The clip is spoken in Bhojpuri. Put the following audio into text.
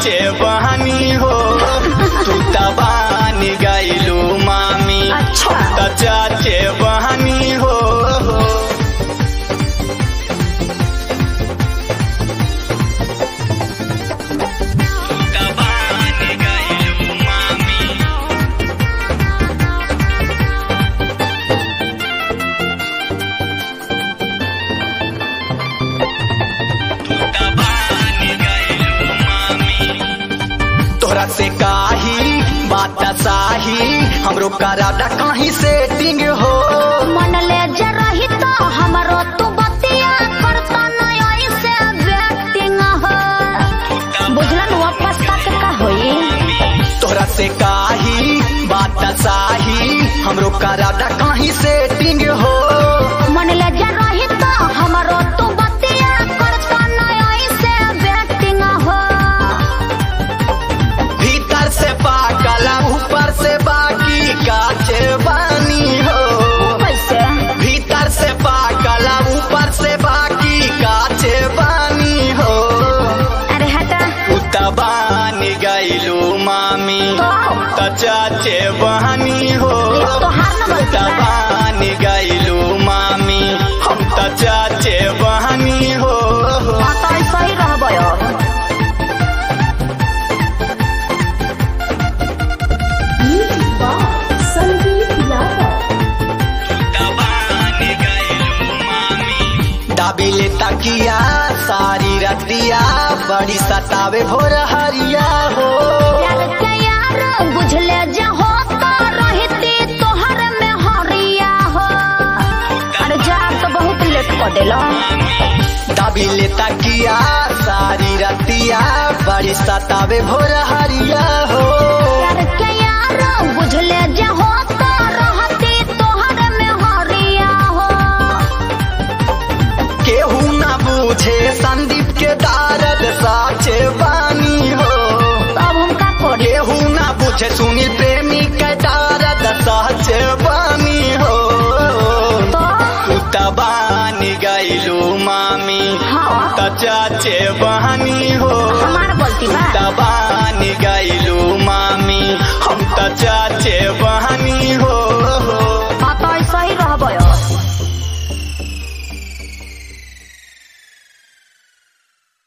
चाचे बहनी हो तू तबान गईलू मामी अच्छा। हम त चाचे बहनी हो तबान गईलू मामी तोरा से काही बात साही हमरो करादा कहीं सेटिंग हो मन ले जे रही तो हमरो तू बतिया करता नहीं ऐसे व्यक्तिंग हो बुझलन वापस तक का होई तोरा से काही बात साही हमरो करादा कहीं सेटिंग हो मन ले जे रही तो हमरो तू बतिया करता नहीं ऐसे व्यक्तिंग हो भीतर से पाकला ऊपर से बाकी काचे बानी हो कैसे भीतर से पाकला ऊपर से बाकी काचे बानी हो अरे हटा उतबान गईलू मामी तो त चाचे बहनी हो ये तो हार न गलती बा। तबान गईलू मामी हम त चाचे बहनी हो हाँ तो ऐसा ही रहबो अब दाबिले तकिया सारी रतिया बड़ी सतावे भोर हरिया हो प्यार के यार बुझले जे हो तो रहती तोहर में हरिया हो अरे जा तो बहुत लेट कर देलो दाबिले तकिया सारी रतिया बड़ी सतावे भोर हरिया हो प्यार के यार बुझले जे हो तो रहती तोहर में हरिया हो केहू ना बूझे संदीप के दारद साचे बानी हो तब हम का करी केहू ना बूझे सुनील प्रेमी के दारद साचे बानी हो तो तबान गईलू मामी हाँ त चाचे बहनी हो हमार गलती बा तबान